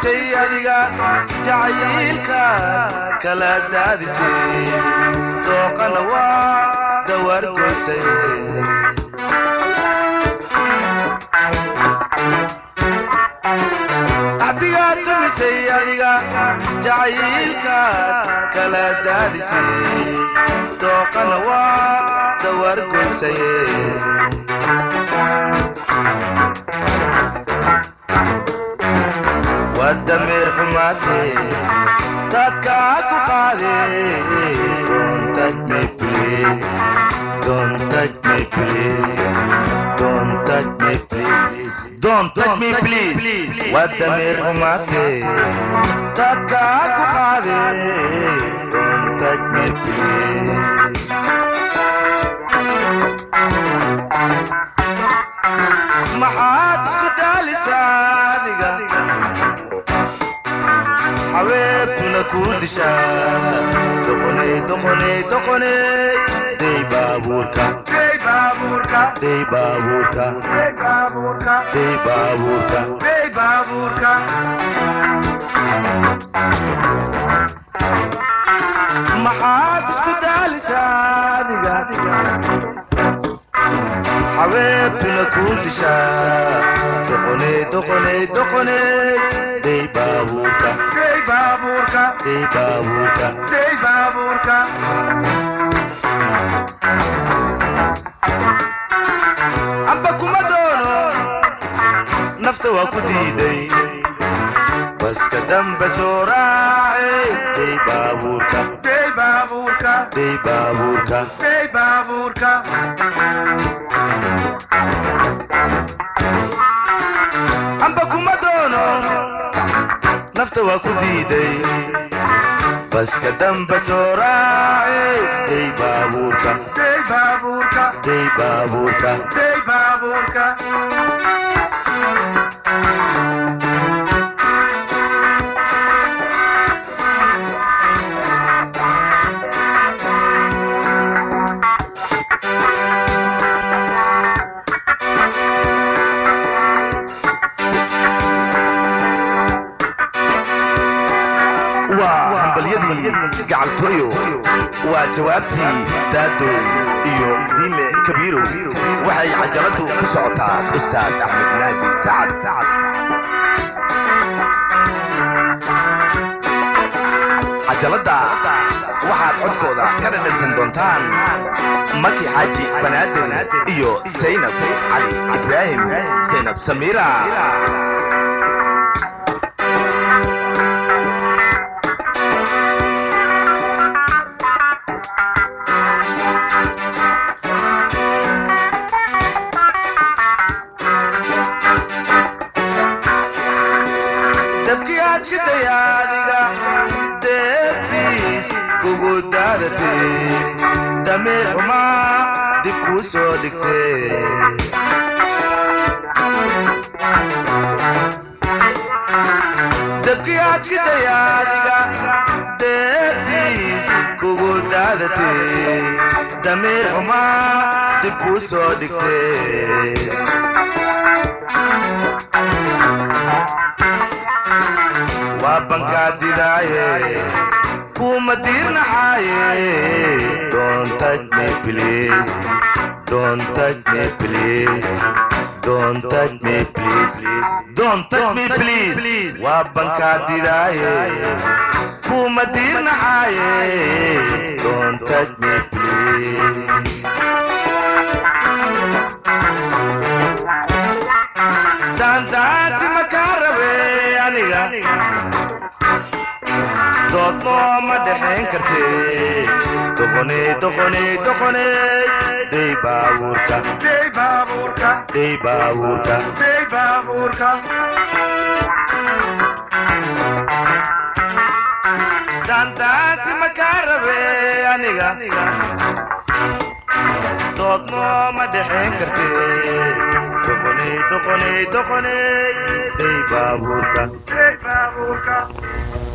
dumisay adiga jacaylka kala daadisay dooqana waa dawargoysay axdigaa dumisay adiga jacaylka kala daadisay dooqana waa dawargoysay waa dameer xumaatee dadkaa ku qaade Don't touch me please Don't touch me please Don't touch me please Don't touch me please waa dameer xumaatee dadkaa ku qaade Don't touch me please maxaad isku daalisaa adiga xabeebtuna kuu dishaa doqoney doqoney doqoney dey baabuurka Dey baabuurka, dey baabuurka dey baabuurka, dey baabuurka dey baabuurka. maxaad isku daalisaa adiga xabeebtuna kuu dishaa doqoney doqoney doqoney dey baabuurka Dey baabuurka, dey baabuurka dey baabuurka. amba kuma doono nafta waa ku diiday baska damba soo raace dey baabuurka Dey baabuurka, dey baabuurka dey baabuurka. amba kuma doono nafta waa ku diiday baska damba soo raace dey baabuurka Dey baabuurka, dey baabuurka dey baabuurka. waa hambalyadii gacaltooyo waa jawaabtii daadow iyo diinle kabiirow waxay cajaladu ku socotaa ustaad axmed naaji sacad sacad cajalada waxaad codkooda ka dhadhansan doontaan maki xaaji banaaden iyo saynab cali ibraahim saynab samiira dabkii aad shidaya adiga deebtiis kugu daadatay dameer xumaa dib kuu soo dhigtay dabkii aad shidaya adiga deebtiis kugu daadatay dameer xumaa dib kuu soo dhigtay waa bankaa didaaye kuma diirnaxaaye Don't touch me please Don't touch me please Don't touch me please Don't touch me please waa bankaa didaaye kuma diirnaxaaye Don't touch me please daantaasi ma kaa rabe aniga doodnoo ma dhexayn kartee doqoney doqoney doqoney dey baabuurka Dey baabuurka, dey baabuurka dey baabuurka. daantaasi ma kaa rabe aniga doodnoo ma dhexayn kartee doqoney doqoney doqoney dey baabuurka Dey baabuurka,